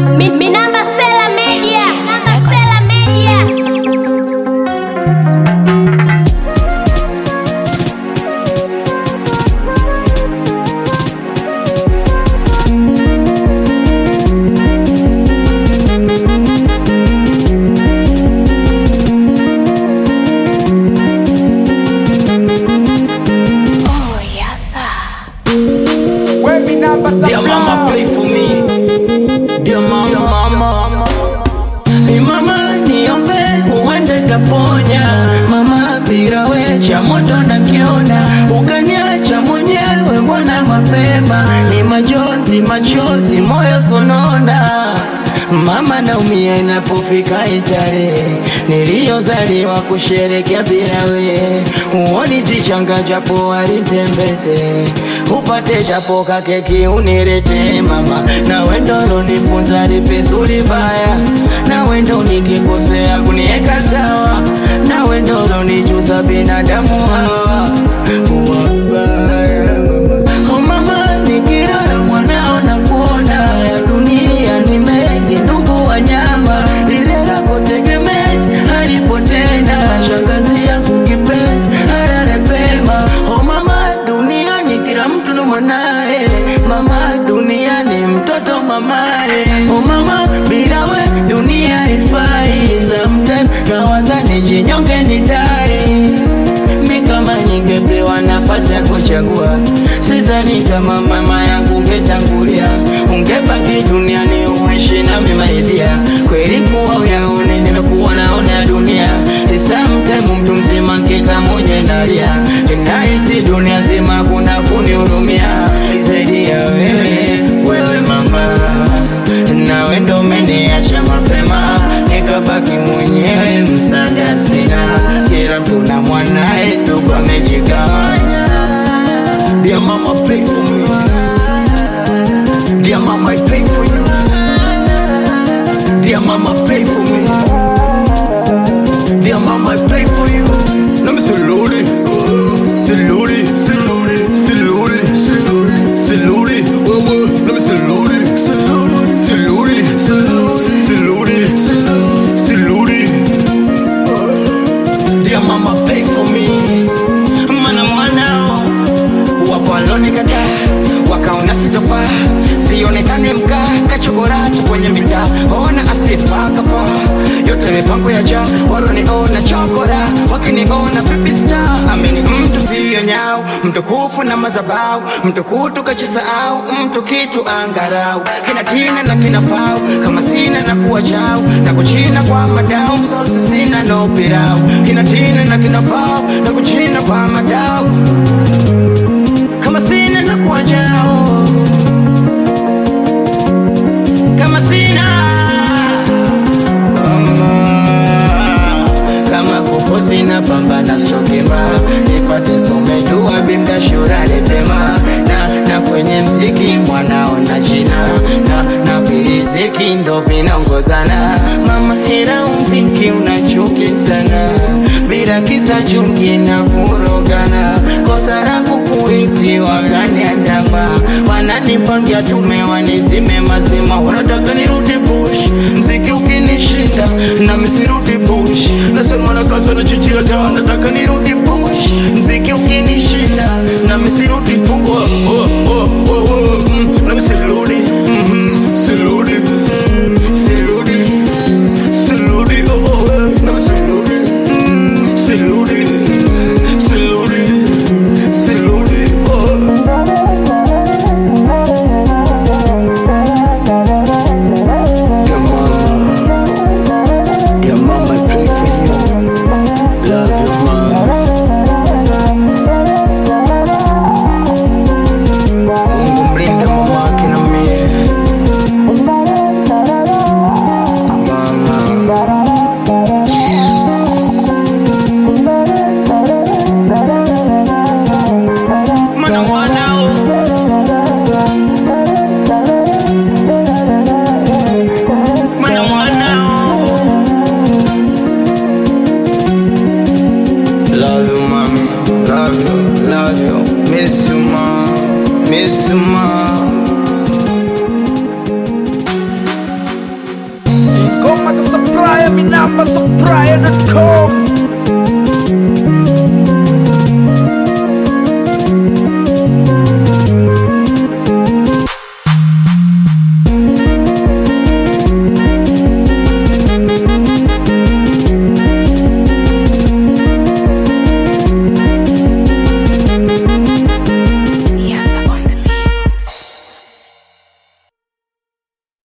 Mi, mi namba Sela Media. Namba Sela Media. Dear mama, pray for me. Dear mama, Dear mama. Hey mama, niombe uende taponya. Mama, bila we cha moto nakiona, ukaniacha mwenyewe, mbona mapema? Ni majonzi, machozi, moyo sonona. Mama naumia inapofika itarehe niliyozaliwa kusherekea bila we, uoni jichanga japo alitembeze upate japo kakeki unirete mama, na wendo lonifunza lipizuri baya, na wendo nikikosea kunieka sawa, na wendo lonijuza binadamu hawa wabaya Oh mama, nikilala mwanao na kuona ya dunia ni mengi, ndugu wanyama, lile lako tegemezi halipo tena, shangazi yangu kipenzi halale pema. Oh mama, duniani kila mtu na mwanae, mama, duniani mtoto mamae. Oh mama, bila we dunia haifai, sometime nawaza nijinyonge nidai mi kama ningepewa nafasi ya kuchagua, sidhani kama mama yangu ungetangulia, ungebaki duniani umeishi nami maidia. Kweli kuwa uyaone, nimekuwa naona ya dunia isamtemu mtu mzima kika mwenye ndalia, inahisi dunia zima kuna kunihurumia zaidi ya wewe, wewe mama nawe ndo umeniacha mapema, nikabaki mwenyewe, msaada sina, kila mtu na mwanae, ndugu amejigawanya. Dear mama, pray for me. Dear mama, I pray for you. Dear mama, pray for me. Dear mama, I pray for you. Let me salute it. Salute it. Salute it. Salute it. Salute it. Whoa, whoa. Let me salute it. Salute it. Salute it. Salute it. Salute it. Dear mama, pray for me. Mana mwanao wapo walonikataa wakaona sitofaa, sionekane mkaa kachokora tu kwenye mitaa, ona asifa kafaa, yote mipango ya jaa, waloniona chokora, wakiniona vipi star, amini mtu siyo nyao, mtukufu na mazabau, mtukutu kachisahau, mtu kitu angarau, kina tina na kina fau, kama sina na kuwa chao, na kuchina kwa madao, msosi sina no pirau, kina tina na kina fau, na kuchina kwa madao kama sina na kuwa jao kama sina Mama, kama kufu sina pambana sokema nipate somejua bimda shurani pema na, na kwenye mziki mwanao na jina na, na viriziki ndo vinaongozana mama hera mziki unachuki sana bila kisa chuki na kurogana kosa langu kuiti wakaniandama wananipangia tume wanizime mazima wanataka nirudi bush mziki ukinishinda na misirudi bush nasema na kasa na chichira dawa nataka nirudi bush mziki ukinishinda na misirudi bush oh, oh, oh, oh, oh, mm, na misirudi mm, sirudi sirudi sirudi oh, oh, eh, na misirudi mm, sirudi sirudi sirudi oh. Dear mama, dear mama, I pray for you. Love you, mama. Mungu Maga supplier, mi namba supplier.com